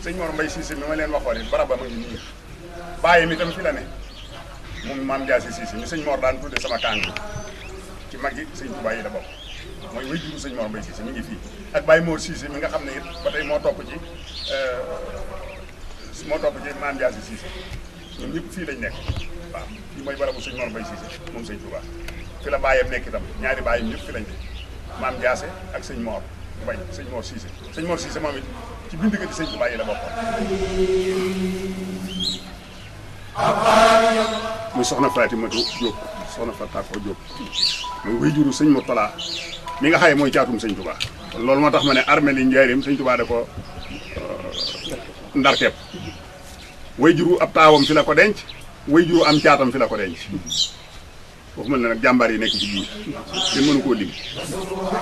sëñ Mor Mbay Siise mi ma leen waxoon it barab ba ma ngi nii bàyyi mi tam fi la ne moom maam Jaasi Siise mi sëñ Mor daan tudde sama kàng ci mag yi sëñ Tuubaa yi la bokk mooy way juru sëñ Mor Mbay Siise mi ngi fii ak Baye Mor Siise mi nga xam ne it ba tey moo topp ci moo topp ci maam Jaasi Siise ñoom ñëpp fii lañ nekk waaw fii mooy barabu sëñ Mor Mbay Siise moom sëñ Tuubaa fi la bàyyam nekk itam ñaari bàyyam ñëpp fi lañ nekk maam Jaase ak sëñ Mor Mbay sëñ Mor Siise sëñ Mor Siise moom it ci bind di sëñ Tuubaa yi la bokkoon muy soxna Fatimatu Jóob soxna Fatako Jóob muy wéyjuru sëñ Murtala mi nga xaye mooy caatum sëñ Tuubaa kon loolu moo tax ma ne armée li njaarim sëñ Tuubaa da ko ndarkeep wéyjuru ab taawam fi la ko denc wéyjuru am caatam fi la ko denc foofu mel ne nag jàmbaar yi nekk ci biir kenn mënu koo lim